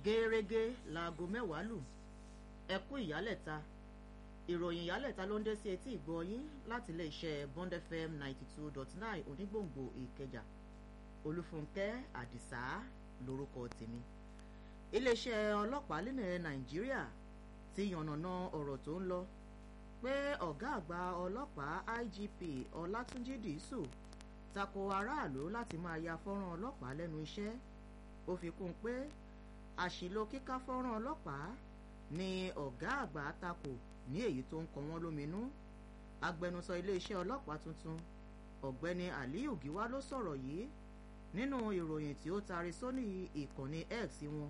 gẹ́rẹ́gẹ́ láago mẹ́wàá lù ẹ kú ìyálẹ̀ta ìròyìn ìyálẹ̀ta ló ń dé sí etí ìgbọ́ yín láti iléeṣẹ́ bond fm ninety two dot nine onígbòǹgbò ìkẹjà olúfúnkẹ́ àdìsá lórúkọ tèmi iléeṣẹ́ ọlọ́pàá nílẹ̀ nàìjíríà ti yànnàná ọ̀rọ̀ tó ń lọ pé ọ̀gá àgbà ọlọ́pàá igp ọlátúnjì dìísù tako aráàlú láti máa ya fọ́nrán ọlọ́pàá lẹ́nu iṣẹ́ ó fi kún un pé àṣìlò kíká fọ́nrán ọlọ́pàá ni ọ̀gá àgbà tako ní èyí tó ń kọ wọ́n lóminú agbẹnusọ iléeṣẹ́ ọlọ́pàá tuntun ọ̀gbẹ́ni aliyu giwa ló sọ̀rọ̀ yìí nínú ìròyìn tí ó tari sóní ìkànnì x wọn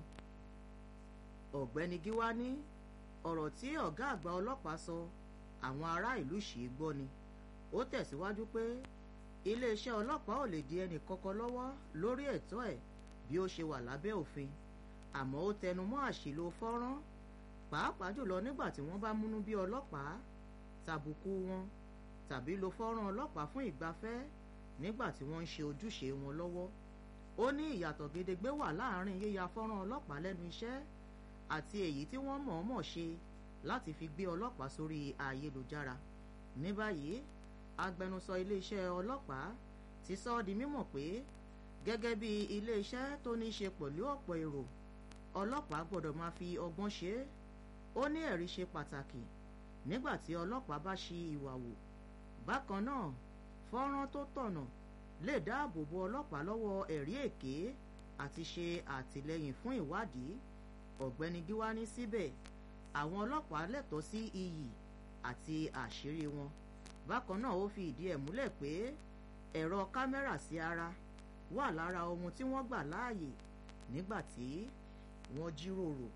ọ̀gbẹ́ni giwa ní ọ̀rọ̀ tí ọ̀gá àgbà ọlọ́pàá sọ àwọn ará ìlú ṣì í gbọ́ ni ó tẹ̀síwájú pé iléeṣẹ́ ọlọ́pàá ò lè di ẹnì kankan lọ́wọ́ lórí ẹ̀tọ́ ẹ̀ bí ó ṣe wà lábẹ́ òfin àmọ́ ó tẹnu mọ́ àṣìlò fọ́nrán pàápàá jùlọ nígbà tí wọ́n bá múnú bí ọlọ́pàá tàbùkù wọn tàbí lo fọ́nrán ọlọ́pàá fún ìgbafẹ́ nígbà tí wọ́n ń ṣe ojúṣe wọn lọ́wọ́ ó ní ìyàtọ̀ gedegbe wà láàrin yíya fọ́nrán ọlọ́pàá lẹ́nu iṣẹ́ àti èyí tí wọ́n mọ̀ọ́mọ̀ ṣe láti fi gbé ọlọ́pàá sórí ayélujára ní báyìí agbẹnusọ iléeṣẹ́ ọlọ́pàá ti sọ ọ́ di mímọ̀ pé gẹ́gẹ́ bí iléeṣẹ́ tó ní í ṣe pẹ̀lú ọ̀pọ̀ èrò ọlọ́pàá gbọ́dọ̀ máa fi ọgbọ́n ṣe é ó ní ẹ̀rí ṣe pàtàkì nígbà tí ọlọ́pàá bá ṣi ìwà wò bákan náà fọ́nrán tó tọ̀nà lè dáàbò bo ọlọ́pàá lọ́wọ́ ẹ̀rí èké àti ṣe àtìlẹ́yìn fún ìwádìí ọ̀gbẹ́ni gíwání síbẹ̀ àwọn ọlọ́pàá lẹ́tọ̀ọ́ sí iyì àti àṣírí wọn bákan náà ó fi ìdí ẹ̀ múlẹ̀ pé ẹ̀rọ kámẹ́rà sí ara wà lára ohun tí wọ́n gbà láàyè nígbà tí wọ́n jíròrò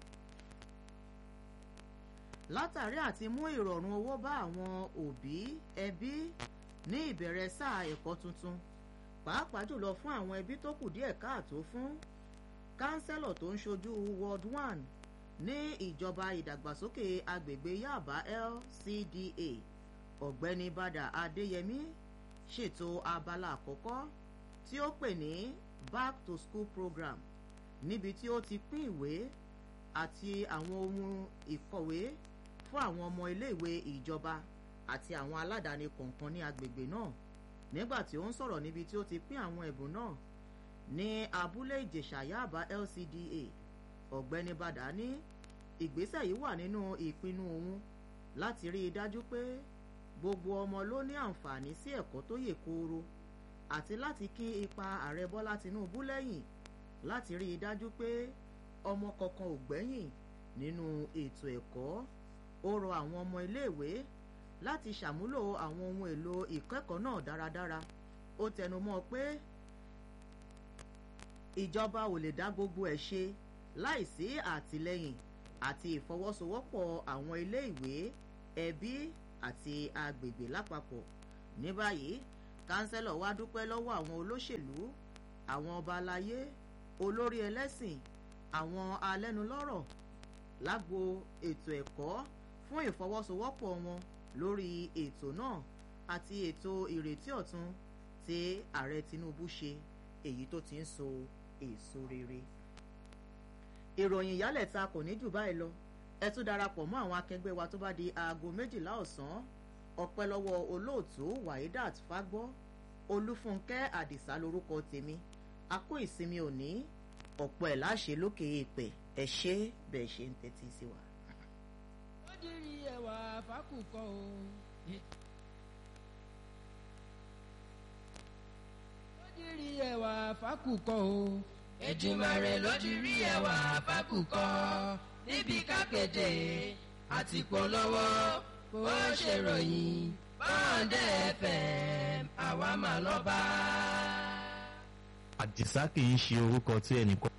látàrí àti mú ìrọ̀rùn owó bá àwọn òbí ẹbí ní ìbẹ̀rẹ̀ sáà ẹ̀kọ́ tuntun pàápàá jùlọ fún àwọn ẹbí tó kù díẹ̀ káàtó fún kánsẹ́lọ̀ tó ń ṣojú world one ní ìjọba ìdàgbàsókè agbègbè yaba lcda ọ̀gbẹ́ni bàdà adéyẹmí ṣètò abala àkọ́kọ́ tí ó pè ní back to school program níbi tí ó ti pín ìwé àti àwọn ohun ìkọ̀wé fún àwọn ọmọ iléèwé ìjọba àti àwọn aládàáni kọ̀ọ̀kan ní agbègbè náà nígbà tí ó ń sọ̀rọ̀ níbi tí ó ti pín àwọn ẹ̀bùn náà ní abúlé ìjẹ̀ṣà yaba lcda ọ̀gbẹ́ni bàdà ní ìgbésẹ̀ yìí wà nínú ìpinnu òun láti rí i dájú pé gbogbo ọmọ ló ní àǹfààní sí ẹ̀kọ́ tó yè kooro àti láti kí ipa ààrẹ bọ́lá tinubu lẹ́yìn láti rí i dájú pé ọmọ kankan ò gbẹ́yìn nínú ètò ẹ̀kọ́ ó rọ àwọn ọmọ iléèwé láti ṣàmúlò àwọn ohun èlò ìkẹ́kọ̀ọ́ náà dáradára ó tẹnumọ́ pé ìjọba ò lè dá gbogbo ẹ̀ ṣe láìsí àtìlẹ́yìn àti ìfọwọ́sowọ́pọ̀ àwọn iléèwé ẹbí àti agbègbè lápapọ̀ ní báyìí kánsẹ́lọ̀ wá dúpẹ́ lọ́wọ́ àwọn olóṣèlú àwọn ọba aláyé olórí ẹlẹ́sìn àwọn alẹ́nulọ́rọ̀ lágbo ètò ẹ̀kọ́ fún ìfọwọ́sowọ́pọ̀ wọn lórí ètò náà àti ètò ìrètí ọ̀tun tí ààrẹ tinubu ṣe èyí tó ti ń so èso rere. ìròyìn ìyálẹ̀ta kò ní jù báyìí lọ ẹ tún darapọ̀ mọ́ àwọn akẹgbẹ́ wa tó bá di aago méjìlá ọ̀sán ọpẹ́ lọ́wọ́ olóòtú wahidat fagbọ́ olúfúnkẹ́ àdìsá lórúkọ tèmi a kó ìsinmi òní ọ̀pọ̀ ẹ̀ láṣẹ lókè èèpẹ̀ ẹ ṣé bẹ́ẹ̀ ṣe ń tẹ́tí sí wa. ó dirí ẹwà fákùkọ o. ó dirí ẹwà fákùkọ o. Èdùmàrè ló dirí ẹwà fákùkọ níbi kákéde àti polówó bó ṣe ròyìn bọ́ǹdẹ̀ fm àwa mà lọ́ba. àdìsá kì í ṣe orúkọ tí ẹnìkan